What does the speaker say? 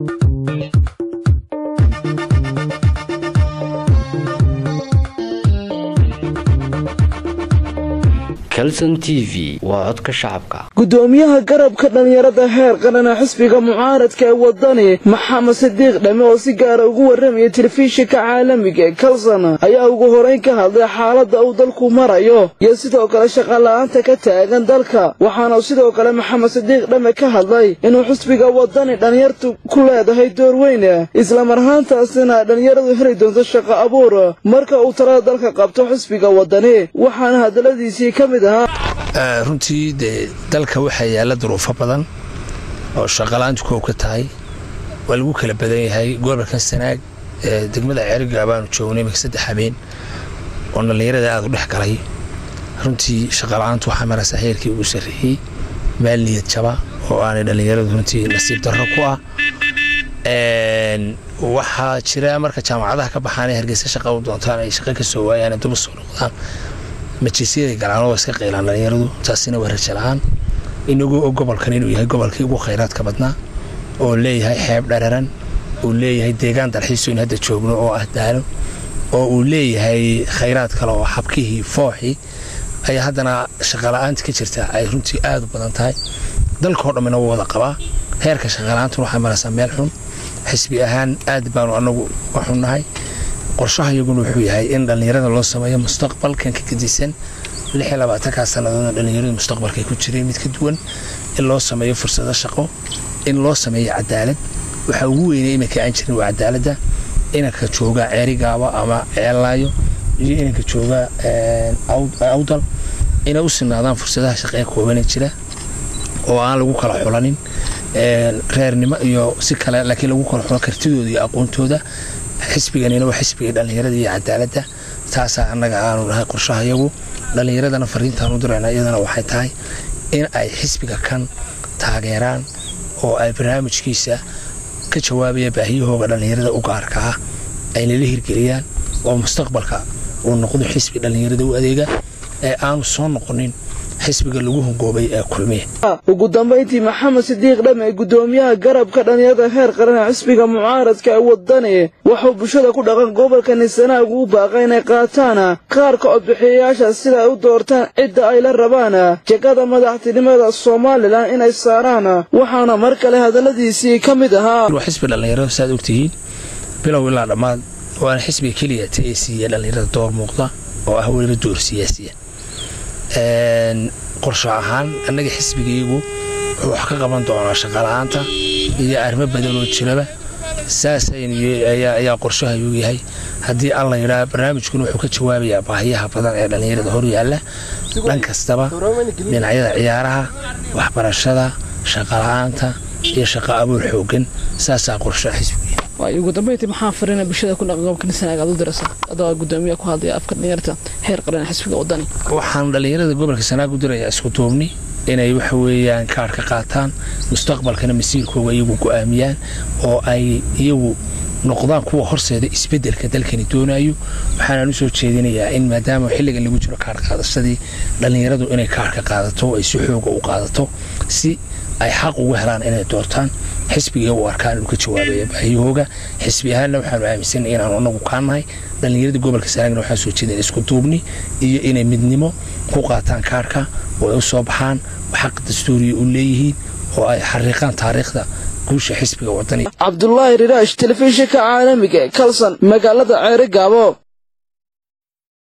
calson t v waa codka shacabka gudoomiyaha garabka dhallinyarada heer qarana xisbiga mucaaradka ee wadani maxamed sidiiq dhame oo si gaara ugu warramaya telefishinka caalamiga ee kalson ayaa ugu horeyn ka hadlay xaaladda uu dalku marayo iyo sidoo kale shaqala-aanta ka taagan dalka waxaana sidoo kale maxamed sidiiq dhame ka hadlay inuu xisbiga wadani dhallinyartu ku leedahay door weyn islamar ahaantaasina dhallinyaradu heli doonto shaqo abuur marka uu talada dalka qabto xisbiga wadani waxaana hadaladiisii ka mid ahaa runtii dee dalka waxaa yaalla duruufo badan oo shaqalaantu koow ka tahay waa lagu kala badan yahay gobolkan sanaag ee degmada ceeriga baanu joognay imika saddex habeen oo dhallinyarada aada u dhex galay runtii shaqala-aantu waxaa maraysaa heerkii ugu sarreeyey meel niyad jaba oo aanay dhallinyaradu runtii nasiib darro ku ah waxaa jira marka jaamacadaha ka baxaanay hargeysa shaqa u doontaan ay shaqo ka soo waayaan duba soo noqdaan majlisyada galaan waa iska qaylaan dhallinyaradu taasina waa raja la-aan inagoo og gobolkan inuu yahay gobolkii ugu khayraadka badnaa oo leeyahay xeeb dhararan uu leeyahay deegaan dalxiiso in hadda joogno oo ah daalo oo uu leeyahay khayraad kale oo xabkihii fooxii ayaa haddana shaqala-aanta ka jirta ay runtii aada u badan tahay dalkao dhammina wuu wada qabaa heerka shaqala-aantuna waxay maraysaa meel xun xisbi ahaan aad baanu anagu uga xunnahay qorshaha iyaguna wuxuu yahay in dhallinyarada loo sameeyo mustaqbalkan ka gedisan kaa sannadoodna dhallinyaradu mustaqbalkay ku jireen mid ka duwan in loo sameeyo fursado shaqo in loo sameeyo cadaalad waxaa ugu weynay iminka aan jirin waa cadaaladda inanka jooga ceerigaaba ama ceellaayo iyo inanka jooga awdal inay u sinaadaan fursadaha shaqee koobana jira oo aan lagu kala xulanin reernimo iyo si kale laakiin lagu kala xulo kartidooda iyo aqoontooda xisbiganina waa xisbiga dhallinyarada iyo cadaaladda taasaa annaga aanu nahay qorshaha yagu dhallinyaradana fariintaan u dirayna iyadana waxay tahay in ay xisbiga kan taageeraan oo ay barnaamijkiisa ka jawaabaya baahiyahooga dhallinyarada u gaarka ah ayna la hirgeliyaan oo mustaqbalka uu noqdo xisbi dhallinyarada u adeega ee aanu soo noqonin xisbiga lagu hongoobay ee kulmiye ugu dambayntii maxamed sidiiq dhame gudoomiyaha garabka dhallinyarada heer qarana xisbiga mucaaradka ee wadani wuxuu bulshada ku dhaqan gobolka nisanaag ugu baaqay inay qaataan kaarka codbixiyayaasha sida ay u doortaan cidda ay la rabaan jegada madaxtinimada somalilan inay saaraan waxaana mar kale hadalladiisii ka mid ahaa waa xisbi dhallinyarada saaad ogtihiin bilow ilaa dhammaad waana xisbiga keliya ta ee siiya dhallinyarada door muuqda oo ah weliba door siyaasiya qorsho ahaan annaga xisbigaygu wuxuu wax ka qaban doonaa shaqala-aanta iyo arrimo badan oo jiraba saasayaa qorshahayuu yahay haddii alla yidhaa barnaamijkuna wuxuu ka jawaabayaa baahiyaha badan ee dhallinyarada hor yaalla dhan kastaba dhinacyada ciyaaraha waxbarashada shaqala-aanta iyo shaqo abuur xoogan saasaa qorshaha xisbiga ugu dambeyntii maxaa farina bulshada ku dhaqan gobolka nisanaag aad u dirasa adoo gudoomiya ku hadlaya afka dhalinyarta heer qaran xisbiga wadani waxaan dhallinyarada gobolka sanaag u dirayaa isku duubni inay waxa weeyaan kaar ka qaataan mustaqbalkana masiirkooga iyagu go'aamiyaan oo ay iyagu noqdaan kuwa horseeda isbedelka dalkani doonayo waxaanaan u soo jeedinayaa in maadaama xilligan lagu jiro kaar qaadashadii dhallinyaradu inay kaarka qaadato ay si xooga u qaadato si ay xaq ugu helaan inay doortaan xisbiga u arkaan inuu ka jawaabaya baahiyahooga xisbi ahaanna waxaanu aaminsan inaanu anagu kaanahay dhallinyarada gobolka sanaagna waxaan soo jeedin isku duubni iyo inay midnimo ku qaataan kaarka oo ay u soo baxaan xaq dastuuriya u leeyihiin oo ay xariiqaan taariikhda guusha xisbiga wadani cabdulaahi riraash telefishinka caalamiga kalson magaalada ceere gaabo